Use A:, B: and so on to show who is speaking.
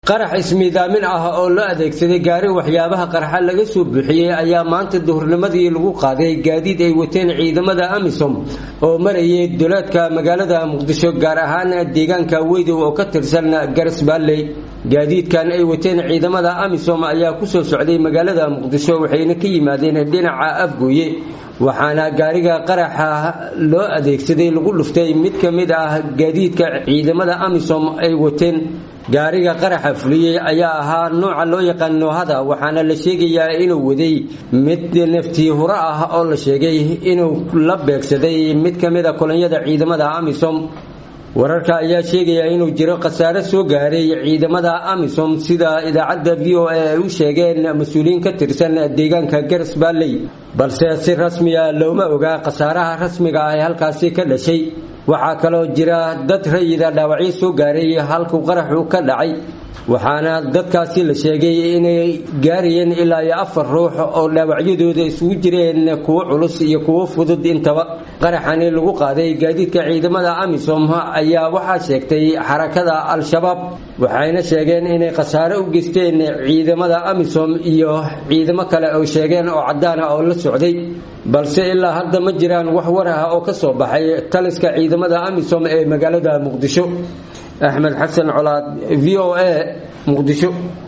A: qarax ismiidaamin ah oo loo adeegsaday gaari waxyaabaha qarxa laga soo buuxiyey ayaa maanta duhurnimadii lagu qaaday gaadiid ay wateen ciidamada amisom oo marayay duleedka magaalada muqdisho gaar ahaan deegaanka weydow oo ka tirsan garas baalley gaadiidkan ay wateen ciidamada amisom ayaa kusoo socday magaalada muqdisho waxayna ka yimaadeen dhinaca afgooye waxaana gaariga qaraxa loo adeegsaday lagu dhuftay mid ka mid ah gaadiidka ciidamada amisom ay wateen gaariga qaraxa fuliyey ayaa ahaa nooca loo yaqaan noohada waxaana la sheegayaa inuu waday mid naftii huro ah oo la sheegay inuu la beegsaday mid ka mid a kolonyada ciidamada amisom wararka ayaa sheegaya inuu jiro khasaare soo gaaray ciidamada amisom sida idaacadda v o a ay u sheegeen mas-uuliyiin ka tirsan deegaanka garas baalley balse si rasmiya looma ogaa khasaaraha rasmiga ah ee halkaasi ka dhashay waxaa kaloo jira dad rayida dhaawacyo soo gaaray halkuu qaraxu ka dhacay waxaana dadkaasi la sheegay inay gaarayeen ilaa iyo afar ruux oo dhaawacyadooda isugu jireen kuwo culus iyo kuwo fudud intaba qaraxani lagu qaaday gaadiidka ciidamada amisom ayaa waxaa sheegtay xarakada al-shabaab waxayna sheegeen inay khasaare u geysteen ciidamada amisom iyo ciidamo kale oo sheegeen oo caddaana oo la socday balse ilaa hadda ma jiraan wax war ah oo ka soo baxay taliska ciidamada amisom ee magaalada muqdisho axmed xasan colaad v o a muqdisho